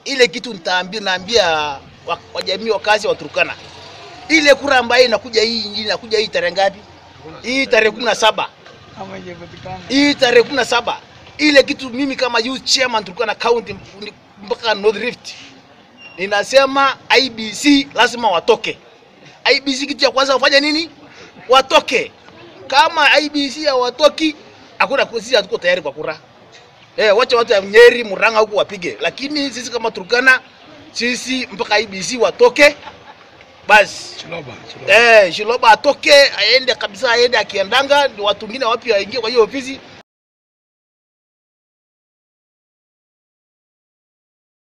ile kitu nitaambia, naambia wa- wajamii wakazi wa Turkana, ile kura ambayo inakuja hii ingine inakuja hii tarehe ngapi? Hii tarehe kumi na saba Ama ijapatikana. hii tarehe kumi na saba ile kitu mimi kama youth chairman Turkana County mpaka North Rift ninasema IBC lazima watoke. IBC kitu ya kwanza wafanye nini? Watoke. Kama IBC hawatoki, hakuna sisi hatuko tayari kwa kura. Eh, wacha watu ya Nyeri, Murang'a huku wapige, lakini sisi kama Turkana sisi mpaka IBC watoke basi. Chiloba, Chiloba. Eh, Shiloba atoke aende kabisa, aende akiendanga, ndio watu wengine wapi waingie kwa hiyo ofisi